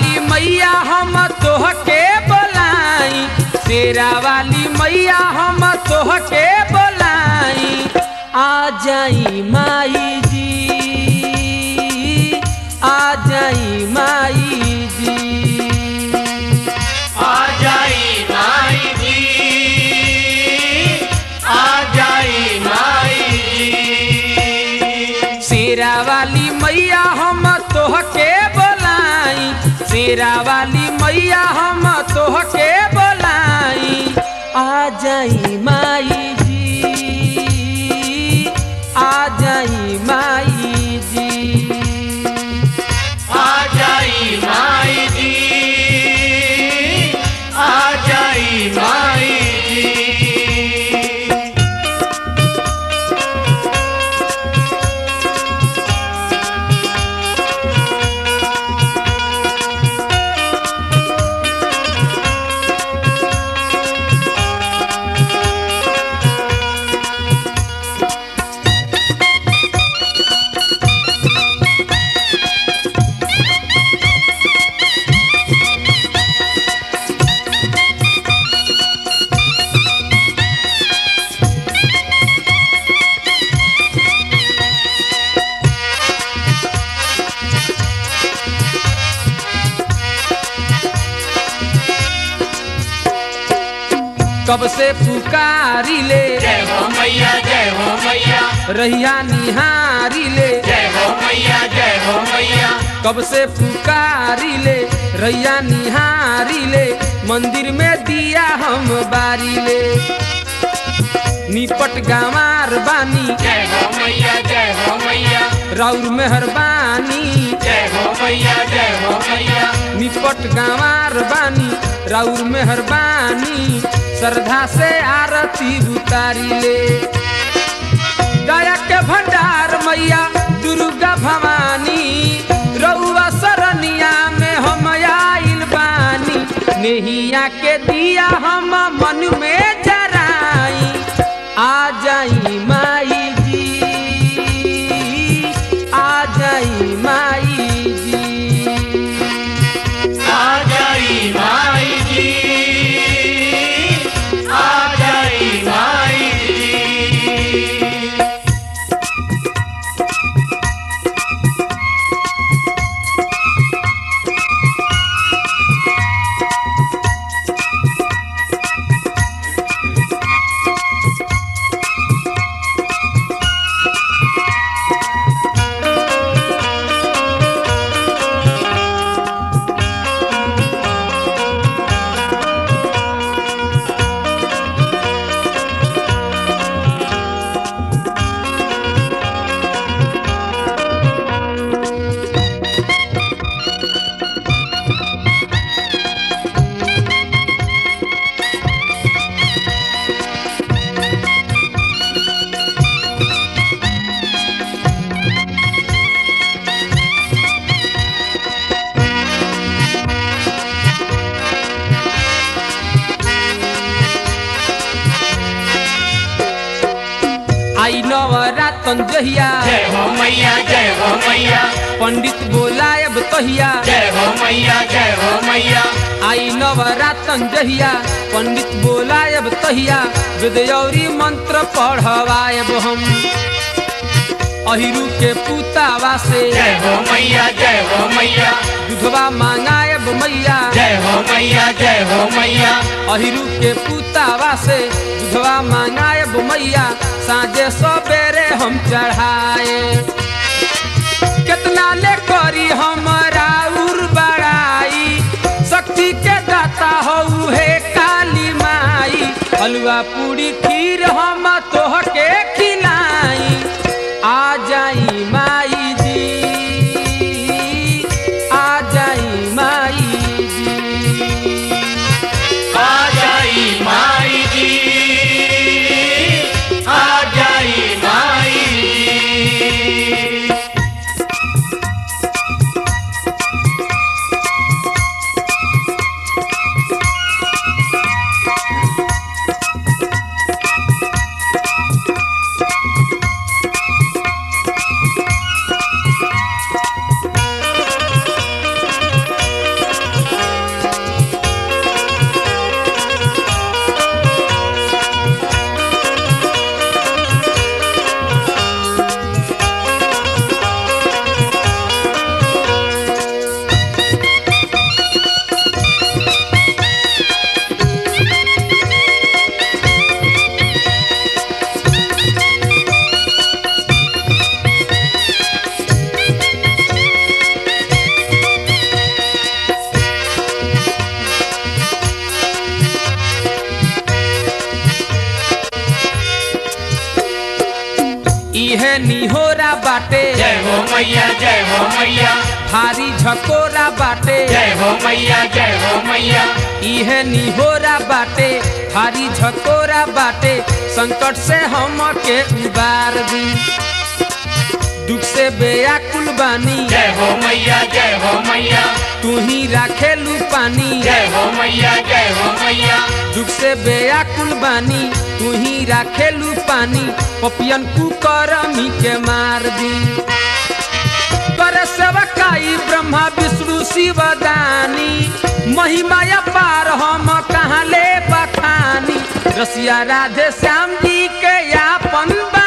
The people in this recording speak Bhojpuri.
वाली मैया हम तोहके बोलाई शेरा वाली मैया हम तोहके बोलाई आ जाई माई जी आ जाई माई जी आ जाई माई जी आ जाई माई जी शेरा वाली मैया हम तोहके बोलाई शेरा वाली मैया हम तोहके बोलाई आ जाई माई जी आ जाई माई जी आ जाई माई जी आ जाई माई जी कब से पुकारी ले जय हो मैया जय हो मैया रहिया निहारी ले जय हो मैया जय हो मैया कब से पुकारी ले रैया निहारी ले मंदिर में दिया हम बारी ले निपट गंवार बानी जय हो मैया जय हो मैया राउर मेहरबानी जय हो मैया जय हो मैया निपट गंवार बानी राउर मेहरबानी श्रद्धा से आरती उतारी ले दया के भंडार मैया दुर्गा भवानी रउआ सरनिया में हम आइल बानी नेहिया के दिया हम मन में जराई आ जाई माई जी आ जाई माई जी आ जाई माई जी आ जाई माई जी आई नवरातन जहिया जय हो मैया जय हो मैया पंडित बोलायब तहिया जय हो मैया जय हो मैया आई नवरातन जहिया पंडित बोलायब तहिया वेदयौरी मंत्र पढ़वायब हम अहिरू के पुतावा से जय हो मैया जय हो मैया दुधवा मांगायब मैया जय हो मैया जय हो मैया अहिरू के पुतावा से दुधवा मांगायब मैया साँझे सवेरे हम चढ़ाए कितना ले करी हमरा उर बड़ाई शक्ति के दाता हो हे काली माई हलवा पूरी खीर हम तोहके खिलाई आ जाई माई जी आ जाई माई जी आ जाई माई जी आ जाई माई जी मैया जय हो मैया भारी झकोरा बाटे जय हो मैया जय हो मैया इहे निहोरा बाटे भारी झकोरा बाटे संकट से हम के उबार दी दुख से बेयाकुल बानी जय हो मैया जय हो मैया तू ही राखेलू पानी जय हो मैया जय हो मैया दुख से बेयाकुल बानी तू ही राखेलू पानी पपियन कुकरमी के मार दी कर सेवकाई ब्रह्मा विष्णु शिव दानी महिमा पार हम कहाँ ले बखानी रसिया राधे श्याम जी के यापन बा